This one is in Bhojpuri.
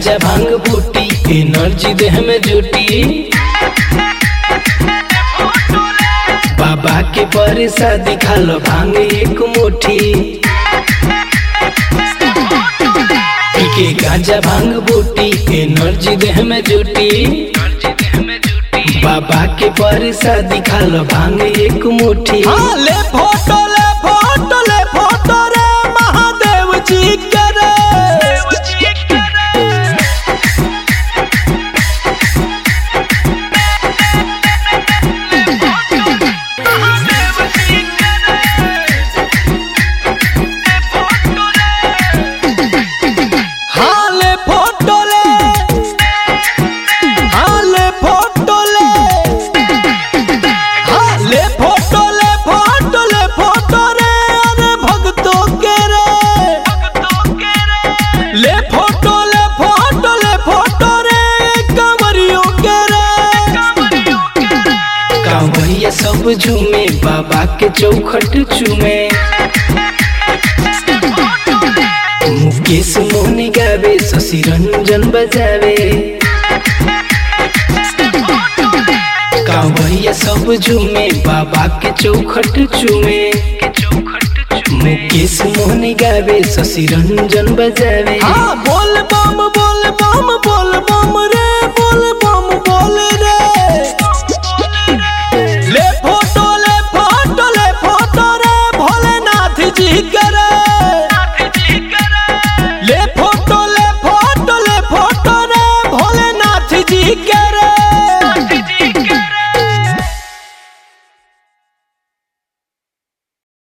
गांजा भांग बूटी एनर्जी देह में जुटी बाबा के बरसा दिखालो भांग एक मुट्ठी पी के गांजा भांग बूटी एनर्जी देह में जुटी बाबा के बरसा दिखालो भांग एक मुट्ठी हाँ ले फोटो ले फोटो ले फोटो रे महादेव जी के रे हाँ ले फोटो ले हाँ ले फोटो ले हाँ ले फोटो ले फोटो ले फोटो रे अरे भक्तों के रे ले फोटो ले फोटो ले फोटो रे कंवरियों के रे कांवरिया सब झूमे बाबा के चौखट चूमे मुकेश मोहनी गावे शशि रंजन बजावे कांवरिया सब झूमे बाबा के चौखट चूमे मुकेश मोहनी गावे शशि रंजन बजावे हाँ बोल बम बोल बम